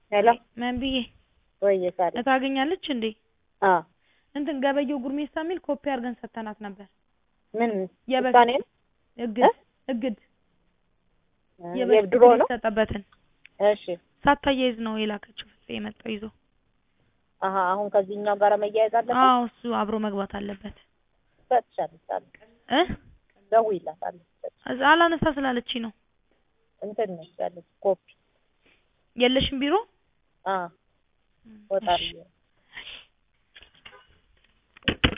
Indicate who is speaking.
Speaker 1: ሄሎ
Speaker 2: ምን ብዬ
Speaker 1: ወይ ሳሪ
Speaker 2: ታገኛለች እንዴ?
Speaker 1: አ
Speaker 2: እንትን ገበየው ጉርሜሳ የሚል ኮፒ አድርገን ሰተናት ነበር።
Speaker 1: ምን
Speaker 2: የበፊት
Speaker 1: ውሳኔ ነው?
Speaker 2: እግድ እግድ
Speaker 1: የድሮ ነው?
Speaker 2: የተሰጠበትን
Speaker 1: እሺ
Speaker 2: ሳታያይዝ ነው የላከችው ፍፄ የመጣው ይዞ።
Speaker 1: አሀ አሁን ከዚህኛው ጋር መያያዝ አለበት።
Speaker 2: አዎ እሱ አብሮ መግባት አለበት
Speaker 1: ሰጥቻለሁ ሳሪ
Speaker 2: እ
Speaker 1: ደውዪላታለሁ።
Speaker 2: እዛ አላነሳ ስላለችኝ ነው።
Speaker 1: እንትን ነች ያለች ኮፒ
Speaker 2: የለሽም ቢሮ?
Speaker 1: አ ወጣ ብዬ ነው።